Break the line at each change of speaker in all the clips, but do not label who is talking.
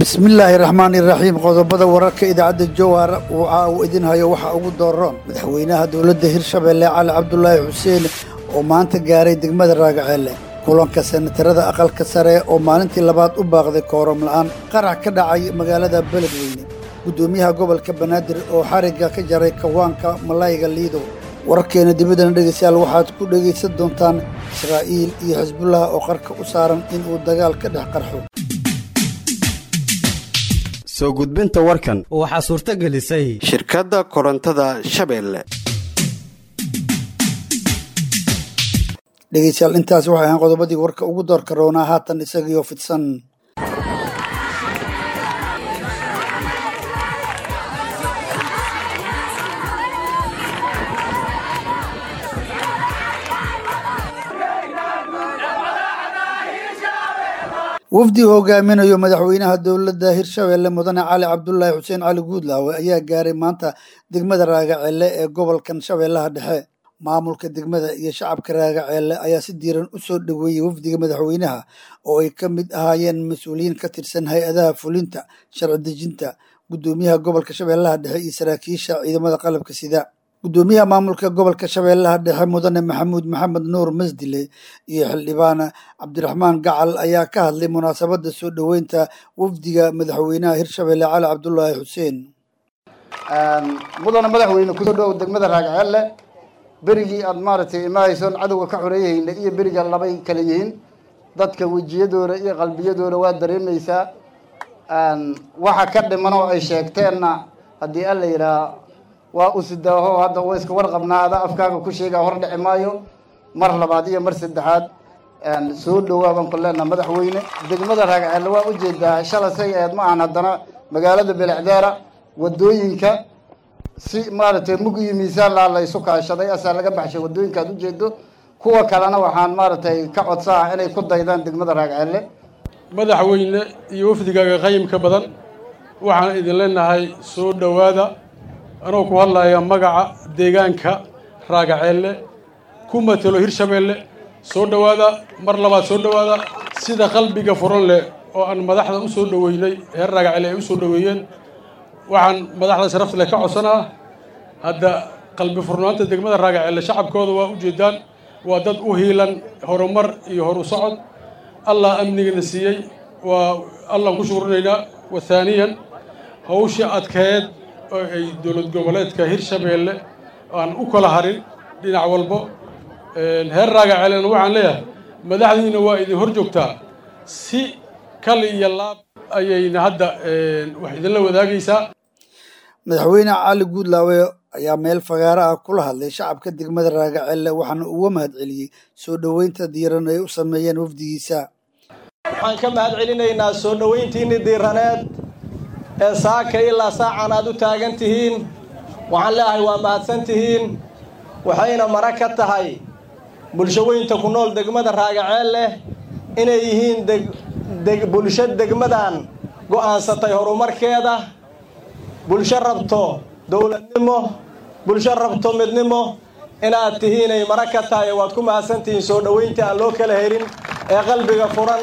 bismillaahi raxmaani raxiim qodobada wararka idaacadda jowhar waxa uu idin hayo waxa ugu dooroon madaxweynaha dowladda hirshabeelle cali cabdulaahi xuseen oo maanta gaaray degmada raagaceelle kulanka senatarada aqalka sare oo maalintii labaad u baaqday kooram la'aan qarax ka dhacay magaalada beledweyne guddoomiyaha gobolka banaadir oo xarigga ka jaray kawaanka malayga liido wararkeena dibaddana dhegaystayaal waxaad ku dhegaysan doontaan israa'iil iyo xisbullah oo qarka u saaran inuu dagaal ka dhex qarxo
soo gudbinta warkan
waxaa suurto gelisay
shirkadda korontada shabeelle
dhegaystayaal intaas waxay ahaan qodobadii warka ugu doorka roonaa haatan isagiioo fidsan wafdi uu hogaaminayo madaxweynaha dowladda hirshabeelle mudane cali cabdulaahi xuseen cali guudlaawe ayaa gaaray maanta degmada raagaceelle ee gobolkan shabeellaha dhexe maamulka degmada iyo shacabka raagaceelle ayaa si diiran u soo dhoweeyey wafdiga madaxweynaha oo ay ka mid ahaayeen mas-uuliyiin ka tirsan hay-adaha fulinta sharci dejinta guddoomiyaha gobolka shabeellaha dhexe iyo saraakiisha ciidamada qalabka sida guddoomiyaha maamulka gobolka shabeellaha dhexe mudane maxamuud maxamed nuur masdile iyo xildhibaan cabdiraxmaan gacal ayaa ka hadlay munaasabadda soo dhoweynta wafdiga madaxweynaha hirshabeelle cali cabdulaahi xuseen
mudane madaxweyne kusoo dhowow degmada raagceelle berigii aad maaragtay imaahaysoon cadowga ka xoreeyahayna iyo beriga labay kala yihiin dadka wejiyadooda iyo qalbiyadooda waa dareemaysaa waxa ka dhiman oo ay sheegteenna haddii alla yidhaah waa usidaaho hadda wa iska warqabnaa ada afkaaga ku sheegaa hor dhici maayo mar labaad iyo mar saddexaad soo dhowaa baan ku leenaha madaxweyne degmada raagceelle waa ujeedaa shala say aheed ma ahan haddana magaalada belecdaara wadooyinka si maaragtay mug iyo miisaan laa la isu kaashaday asaa laga baxshay wadooyinka aad ujeedo kuwa kalena waxaan maaragtay ka codsaa inay ku daydaan degmada raagceelle
madaxweyne iyo wafdigaaga qayimka badan waxaan idin leenahay soo dhowaada anoo ku hadlaya magaca deegaanka raagaceelle ku matelo hirshabeelle soo dhowaada mar labaad soo dhowaada sida qalbiga furan leh oo aan madaxda u soo dhoweynay reer raagaceelle ay u soo dhoweeyeen waxaan madaxda sharafta leh ka codsanaa hadda qalbi furnaanta degmada raagaceelle shacabkooda waa ujeedaan waa dad u hiilan horumar iyo horu socod allah amnigana siiyey waa allaan ku shukurinaynaa wa haaniyan hawsha adkeed oo ay dowlad goboleedka hirshabeelle aan u kala harin dhinac walbo heer raagaceelena waxaan leeyahay madaxdiina waa idin hor joogtaa si kali iyo laab ayayna hadda wax idinla wadaagaysaa
madaxweyne cali guudlaawe ayaa meel fagaaro ah kula hadlay shacabka degmada raagaceelle waxaana uga mahad celiyey soo dhoweynta diiran ay u sameeyeen wafdigiisa
waxaan ka mahad celinaynaa soo dhoweyntiinni diiraneed ee saaka ilaa saacan aad u taagan tihiin waxaan leeyahay waa mahadsan tihiin waxayna mara ka tahay bulshaweynta ku nool degmada raagaceelle inay yihiin bulsho degmadan go'aansatay horumarkeeda bulsho rabto dowladnimo bulsho rabto midnimo inaad tihiinay mara ka tahay waad ku mahadsan tihiin soo dhoweynta aan loo kala helin ee qalbiga furan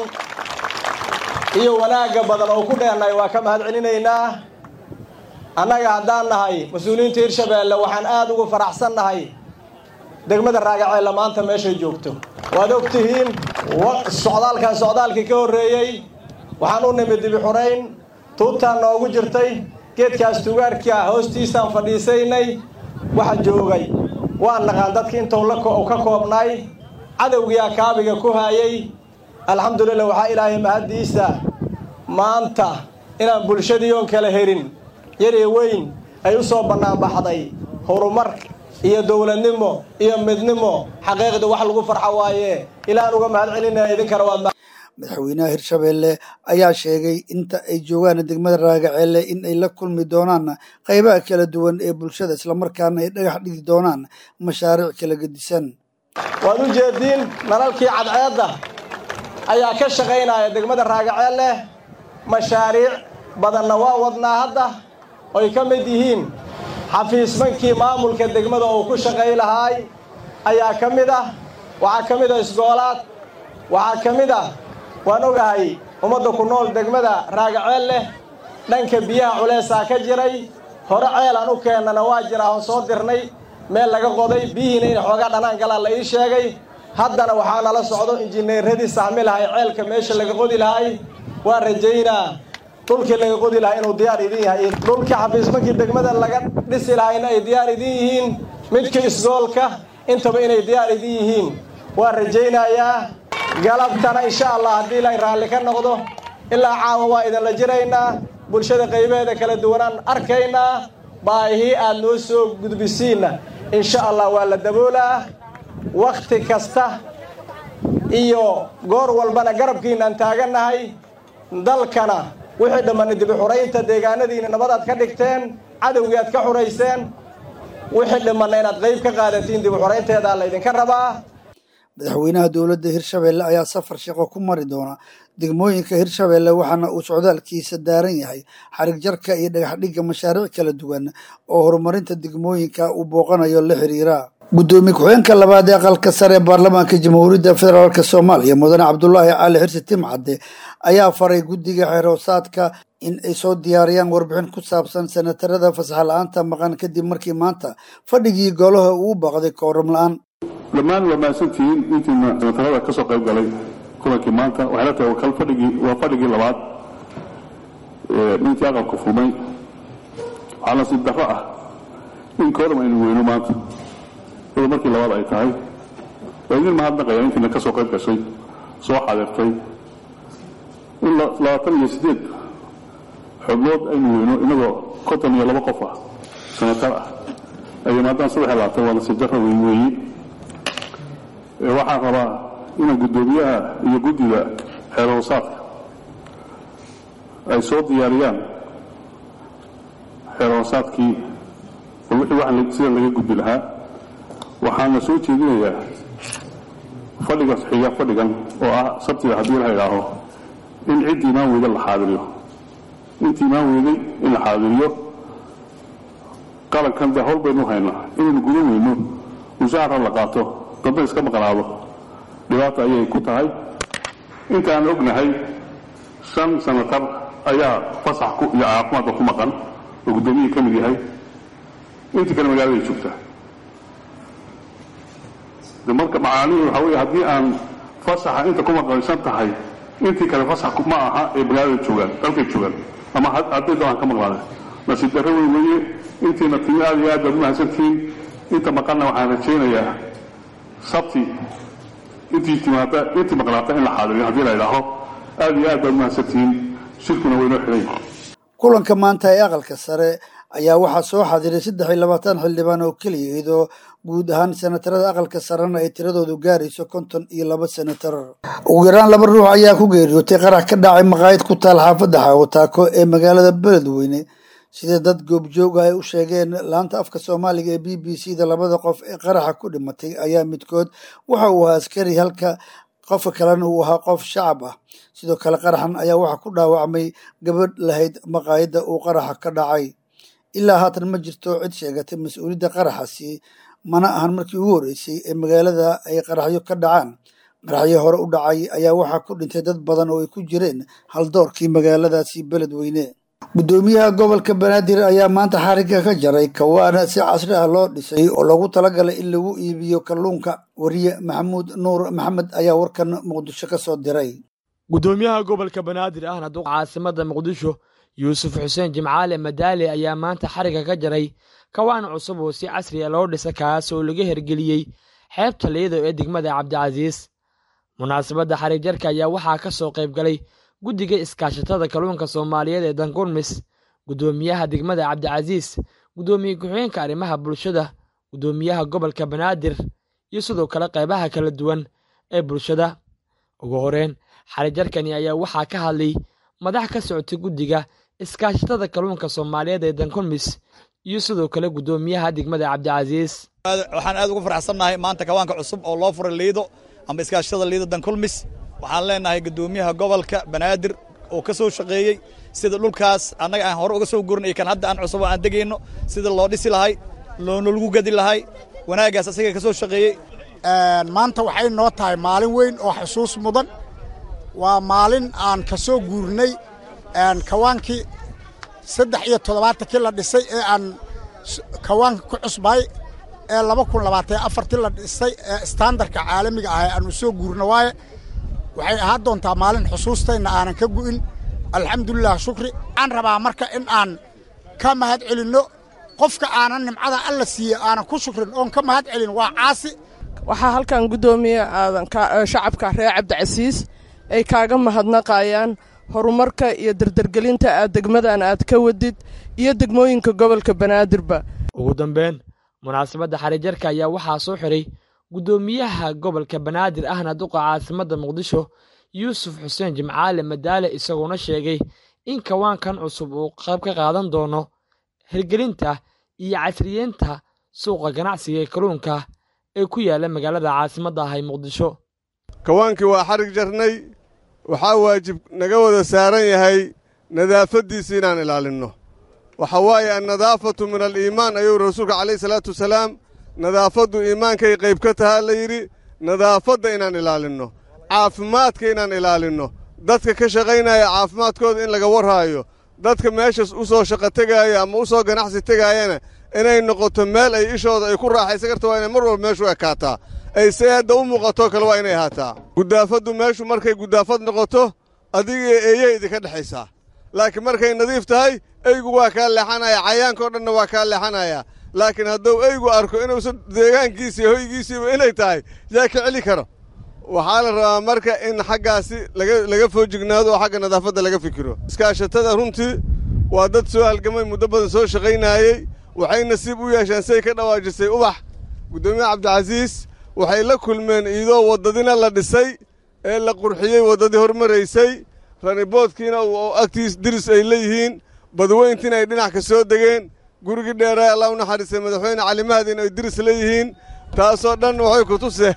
iyo wanaagga badan oo ku dheennahay waa ka mahad celinaynaa annaga haddaan nahay mas-uuliyiinta hirshabeelle waxaan aad ugu faraxsan nahay degmada raagaceelle maanta meeshay joogto waad og tihiin socdaalkan socdaalkii ka horreeyey waxaan u nimid dibi xurayn tuubtaan noogu jirtay geedkaas tugaarka hoostiisaan fadhiisaynay waxa joogay waan naqaan dadki intuu ka koobnay cadowgiyaa kaabiga ku haayay alxamdulillah waxaa ilaahay mahaddiisa maanta inaan bulshadii oon kala herin yari weyn ay u soo bannaanbaxday horumar iyo dowladnimo iyo midnimo xaqiiqda wax lagu farxo waaye ilaaan uga mahad celinaya idinkana waad
madaxweynaha hirshabeelle ayaa sheegay inta ay joogaan degmada raagaceelle in ay la kulmi doonaan qaybaha kala duwan ee bulshada islamarkaana ay dhagax dhigi doonaan mashaariic kala gedisan
waad u jeediin nalalkii cadceedda ayaa ka shaqaynaya degmada raagaceelle mashaariic badanna waa wadnaa hadda oy ka mid yihiin xafiismankii maamulka degmada uu ku shaqay lahaay ayaa ka mid ah waxaa ka mid ah isgoolaad waxaa ka mid ah waan ogahay ummadda ku nool degmada raagaceel leh dhanka biyaha culeysaa ka jiray hore ceelaan u keennana waa jiraa oon soo dirnay meel laga qoday biyihiina inay xoogaa dhanaan galaan la ii sheegay haddana waxaa nala socdo injineeradii saxmi lahay ceelka meesha laga qodi lahay waa rajaynaa dhulkii laga qodi lahaa inuu diyaar idin yahay dhulkii xafiismankii degmada laga dhisi lahayna ay diyaar idin yihiin midka isgoolka intaba inay diyaar idin yihiin waa rajaynayaa galabtana insha allah haddii ilaahay raalli ka noqdo ilaa caawa waa idinla jiraynaa bulshada qaybaheeda kala duwanaan arkaynaa baahii aad noo soo gudbisiinna insha allah waa la daboolaa wakhti kasta iyo goor walbana garabkiinaan taagannahay dalkana wixii dhammanna dibi xuraynta deegaanadiina nabadaad ka dhigteen cadowgii aad ka xurayseen wixii dhammanna inaad qayb ka qaadatiin dibi xuraynteedaa laydinka rabaa
madaxweynaha dowladda hirshabeelle ayaa safar shaqo ku mari doona degmooyinka hirshabeelle waxaana uu socdaalkiisa daaran yahay xarig jarka iyo dhagax dhigga mashaariic kala duwan oo horumarinta degmooyinka uu booqanayo la xiriira guddoomiye ku-xigeenka labaad ee aqalka sare ee baarlamaanka jamhuuriyadda federaalk soomaaliya mudane cabdulaahi cali xirsi timcadde ayaa faray guddiga xeeroosaadka in ay soo diyaariyaan warbixin ku saabsan senatarada fasax la-aanta maqan kadib markii maanta fadhigii golaha uu baaqday kooram la-aan
dhammaan waa mahadsantihiin intiina senatarada ka soo qayb galay kulankii maanta waxay la tahay kal fadhigii waa fadhigii labaad intii aqalka furmay waxaa nasiib darro ah in kooram aynu weyno maanta iyadoo markii labaad ay tahay waa idin mahadnaqaya intiina ka soo qayb gashay soo xaadirtay in labaatan iyo siddeed xubnood aynu weyno inagoo konton iyo laba qof ah senatar ah ay yimaadaan saddex iyo labaatan waa nasiib darro weyn weeye waxaan rabaa inaan guddoomiyaha iyo guddida xeeroosaadka ay soo diyaariyaan xeeroosaadkii bal wixii wax sida laga gudbi lahaa waxaana soo jeedinayaa fadhiga xiga fadhigan oo ah sabtida haddii la idhaaho in ciddii imaan weyda la xaadiriyo intii imaan weyday in la xaadiriyo qalankan dee howl baynu haynaa inaynu gudan weyno mushahara la qaato dadna iska maqnaado dhibaata ayay ku tahay intaan ognahay shan sanatar ayaa fasax iyo caafimaadka ku maqan oo guddoomiyihii ka mid yahay intii kale magaalada joogtaa de marka macaanihi waxaa weeye haddii aan fasaxa inta ku maqansan tahay intii kale fasax ma aha ee magaalada joogaan dalkay joogaan ama hadday doonaan ka maqnaadeen nasiib darro wey weeye intiina timi aad iyo aad baad umahadsantihiin inta maqanna waxaan rajaynayaa sabti intii timaada intii maqnaata in la xaadiriyo haddii la idhaaho aad iyo aad baad umahadsantihiin shirkuna waynoo xidhay
kulanka maanta ee aqalka sare ayaa waxaa soo xadiray saddex iyo labaatan xildhibaan oo keliya iyadoo guud ahaan senatarada aqalka sarena ay tiradoodu gaarayso konton iyo laba senatar ugu yaraan laba ruux ayaa ku geeriyootay qarax ka dhacay maqaayad ku taal xaafadda xaawataako ee magaalada beledweyne sida dad goobjooga ay u sheegeen laanta afka soomaaliga ee b b c da labada qof ee qaraxa ku dhimatay ayaa midkood waxa uu ahaa askari halka qofka kalena uu ahaa qof shacab ah sidoo kale qaraxan ayaa waxaa ku dhaawacmay gabadh lahayd maqaayadda uu qaraxa ka dhacay ilaa haatan ma jirto cid sheegatay mas-uuliyadda qaraxasi mana ahan markii ugu horreysay ee magaalada ay qaraxyo ka dhacaan qaraxyo hore u dhacay ayaa waxaa ku dhintay dad badan oo ay ku jireen haldoorkii magaaladaasi beledweyne guddoomiyaha gobolka banaadir ayaa maanta xarigga ka jaray kawaana si casri ah loo dhisay oo loogu talagalay in lagu iibiyo kalluunka wariye maxamuud nuur maxamed ayaa warkan muqdisho ka soo diray
guddoomiyaha gobolka banaadir ahna duqa caasimada muqdisho yuusuf xuseen jimcaale madaale ayaa maanta xarigga ka jaray kawaan cusub oo si casri a loo dhisa kaas oo laga hergeliyey xeebta liido ee degmada cabdicasiis munaasabadda xarigjarka ayaa waxaa ka soo qayb galay guddiga iskaashatada kalluunka soomaaliyeed ee dankulmis guddoomiyaha degmada cabdicasiis guddoomiye ku-xigeenka arrimaha bulshada guddoomiyaha gobolka banaadir iyo sidoo kale qaybaha kala duwan ee bulshada ugu horeen xarijarkani ayaa waxaa ka hadlay madax ka socotay guddiga iskaashatada kalluunka soomaaliyeed ee dankulmis iyo sidoo kale guddoomiyaha degmada cabdicasiis
waxaan aad ugu faraxsannahay maanta kawaanka cusub oo loo furay liido amba iskaashatada liido dankulmis waxaan leenahay guddoomiyaha gobolka banaadir oo ka soo shaqeeyey sida dhulkaas annaga aan hore uga soo gurinay kan hadda aan cusub oo aan degayno sida loo dhisi lahay loona lagu gadi lahay wanaaggaas asaga ka soo shaqeeyey
maanta waxay noo tahay maalin weyn oo xusuus mudan waa maalin aan ka soo guurnay kawaankii saddex iyo toddobaatankii la dhisay ee aan kawaanka ku cusbay ee laba kun labaatan afartii la dhisay ee standarka caalamiga ah aanu soo guurno waaye waxay ahaan doontaa maalin xusuustayna aanan ka gu'in alxamdulilah shukri waxaan rabaa marka in aan ka mahad celinno qofka aanan nimcada alla siiye aanan ku shukrin oon ka mahad celin waa caasi
waxaa halkan guddoomiye aadan shacabka reer cabdicasiis ay kaaga mahadnaqayaan horumarka iyo dardargelinta aad degmadan aad ka wadid iyo degmooyinka gobolka banaadirba
ugu dambeyn munaasabadda xarijarka ayaa waxaa soo xiray guddoomiyaha gobolka banaadir ahna duqa caasimadda muqdisho yuusuf xuseen jimcaale madaale isagoona sheegay in kawaankan cusub uu qayb ka qaadan doono hirgelinta iyo casriyeynta suuqa ganacsiga ee kalluunka ee ku yaalla magaalada caasimadda ah ee muqdisho
kawaankii waa xarig jarnay waxaa waajib naga wada saaran yahay nadaafaddiisa inaan ilaalinno waxa waaye annadaafatu min aliimaan ayuu rasuulka calayhi salaatu wasalaam nadaafaddu iimaankay qayb ka tahaa la yidhi nadaafadda inaan ilaalinno caafimaadka inaan ilaalinno dadka ka shaqaynaya caafimaadkooda in laga warhaayo dadka meeshas u soo shaqo tegaaya ama u soo ganacsi tegaayana inay noqoto meel ay ishooda ay ku raaxaysan karta waa inay mar walba meeshu ekaataa ay say hadda u muuqatoo kale waa inay ahaataa guddaafaddu meeshu markay guddaafad noqoto adiga eeyay idinka dhexaysaa laakiin markay nadiif tahay eygu waa kaa leexanaya cayaankao dhanna waa kaa leexanaya laakiin hadduu eygu arko inuusan deegaankiisii hoygiisiiba inay tahay yaa ka celi karo waxaa la rabaa marka in xaggaasi laga foojignaado oo xagga nadaafadda laga fikiro iskaashatada runtii waa dad soo halgamay muddo badan soo shaqaynaayey waxay nasiib u yeesheen say ka dhawaajisay ubax guddoomiye cabdicasiis waxay la kulmeen iidoo waddadina la dhisay ee la qurxiyey waddadii hormaraysay raniboodkiina agtiis diris ay leeyihiin badweyntiina ay dhinac ka soo degeen gurigii dheeraay allah u naxariistay madaxweyne calimahadiin ay diris leeyihiin taasoo dhan waxay ku tuseen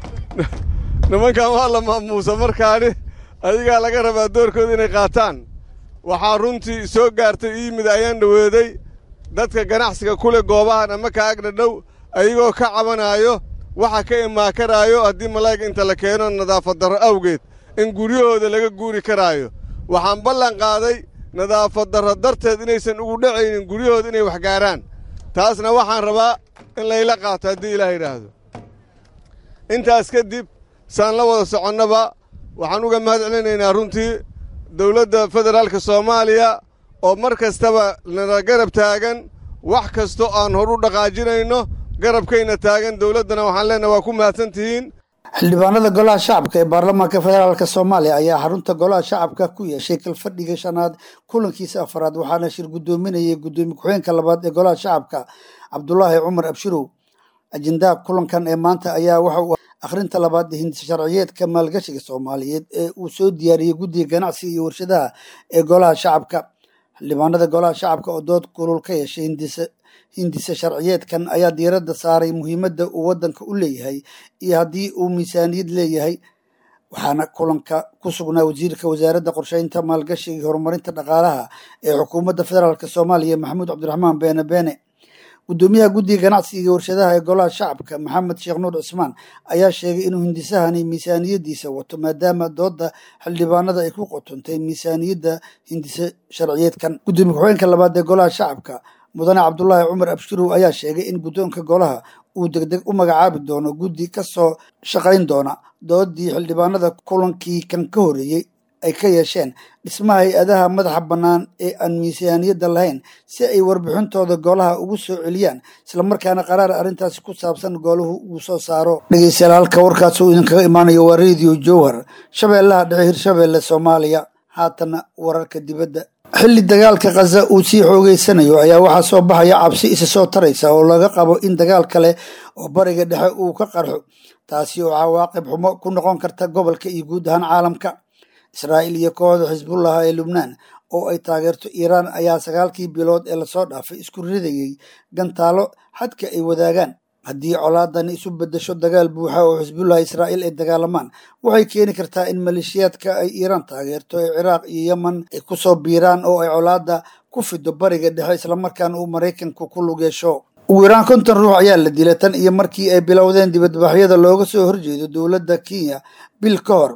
nimankan waa la maamuusa markaani adigaa laga rabaa doorkooda inay qaataan waxaa runtii soo gaartay ii yimid ayaan dhoweeday dadka ganacsiga ku leh goobahan ama ka agdhadhow ayagoo ka cabanaayo waxa ka imaa karaayo haddii malaa'ig inta la keeno nadaafad darro awgeed in guryahooda laga guuri karaayo waxaan ballan qaaday nadaafad darro darteed inaysan ugu dhacaynin guryahooda inay wax gaaraan taasna waxaan rabaa in layla qaato haddii ilaah yidhaahdo intaas kadib saan la wada soconnaba waxaan uga mahad celinaynaa runtii dowladda federaalka soomaaliya oo mar kastaba nala garab taagan wax kasto aan hor u dhaqaajinayno garabkayna taagan dowladdana waxaan leenahay waa ku mahadsan tihiin
xildhibaanada golaha shacabka ee baarlamaanka federaalk soomaaliya ayaa xarunta golaha shacabka ku yeeshay kalfadhiga shanaad kulankiisa afaraad waxaana shir guddoominayay guddoomiye ku-xeenka labaad ee golaha shacabka cabdulaahi cumar abshirow ajendaha kulankan ee maanta ayaa waxa uu akhrinta labaad hindisa sharciyeedka maalgashiga soomaaliyeed ee uu soo diyaariyey guddiga ganacsiga iyo warshadaha ee golaha shacabka xildhibaanada golaha shacabka oo dood kulul ka yeeshay hindisa sharciyeedkan ayaa diiradda saaray muhiimadda uu waddanka u leeyahay iyo haddii uu miisaaniyad leeyahay waxaana kulanka ku sugnaa wasiirka wasaaradda qorsheynta maalgashiga iyo horumarinta dhaqaalaha ee xukuumadda federaalk soomaaliya maxamuud cabdiraxmaan beene beene guddoomiyaha guddiga ganacsiga iyo warshadaha ee golaha shacabka maxamed sheekh nuur cismaan ayaa sheegay inuu hindisahani miisaaniyaddiisa wato maadaama doodda xildhibaanada ay ku qotontay miisaaniyadda hindise sharciyeedkan guddoomiye ku-xeenka labaad ee golaha shacabka mudane cabdulaahi cumar abshirow ayaa sheegay in guddoonka golaha uu degdeg u magacaabi doono guddi ka soo shaqayn doona doodii xildhibaanada kulankii kan ka horeeyey ay ka yeesheen dhismaha hay-adaha madaxa bannaan ee aan miisaaniyadda lahayn si ay warbixintooda golaha ugu soo celiyaan islamarkaana qaraar arrintaasi ku saabsan gooluhu uu soo saaro dhegeystayaal halka warkaas uu idinkaga imaanayo waa radio jowhar shabeellaha dhexe hirshabeelle soomaaliya haatana wararka dibadda xilli dagaalka khaza uu sii xoogeysanayo ayaa waxaa soo baxaya cabsi isa soo taraysa oo laga qabo in dagaal kale oo bariga dhexe uu ka qarxo taasi oo cawaaqib xumo ku noqon karta gobolka iyo guud ahaan caalamka israa'iil iyo kooxda xisbullah ee lubnaan oo ay taageerto iiraan ayaa sagaalkii bilood ee lasoo dhaafay isku ridayey gantaalo xadka ay wadaagaan haddii colaadani isu bedesho dagaal buuxa oo xisbullah israa'iil ay dagaalamaan waxay keeni kartaa in maleeshiyaadka ay iiraan taageerto ee ciraaq iyo yeman ay kusoo biiraan oo ay colaadda ku fido bariga dhexe islamarkaana uu maraykanku ku lug yeesho ugu yaraan konton ruux ayaa la dilay tan iyo markii ay bilowdeen dibadbaxyada looga soo horjeedo dowladda kenya bil ka hor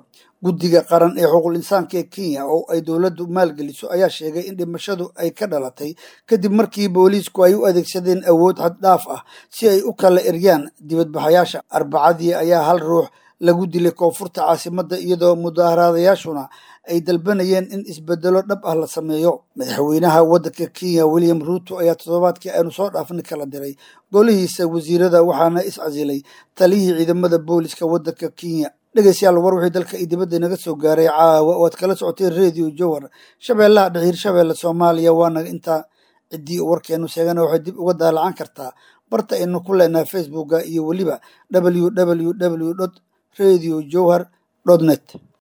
guddiga qaran ee xuquuqul insaanka ee kenya oo ay dowladdu maalgeliso ayaa sheegay in dhimashadu ay ka dhalatay kadib markii booliisku ay u adeegsadeen awood xad dhaaf ah si ay u kala eryaan dibadbaxayaasha arbacadii ayaa hal ruux lagu dilay koonfurta caasimadda iyadoo mudaaharaadayaashuna ay dalbanayeen in isbedelo dhab ah la sameeyo madaxweynaha waddanka kenya william ruuto ayaa toddobaadkii aynu soo dhaafnay kala diray golihiisa wasiirada waxaana iscasilay taliyihii ciidamada booliska waddanka kenya dhegeystayaal war wixii dalka iyo dibadda inaga soo gaaray caawa oo aad kala socotay radio jowhar shabeellaha dhexiir shabeelle soomaaliya waana intaa ciddii warkeenu sheegana waxay dib uga daalacan kartaa barta aynu ku leenahay facebooka iyo weliba www radio jowhar net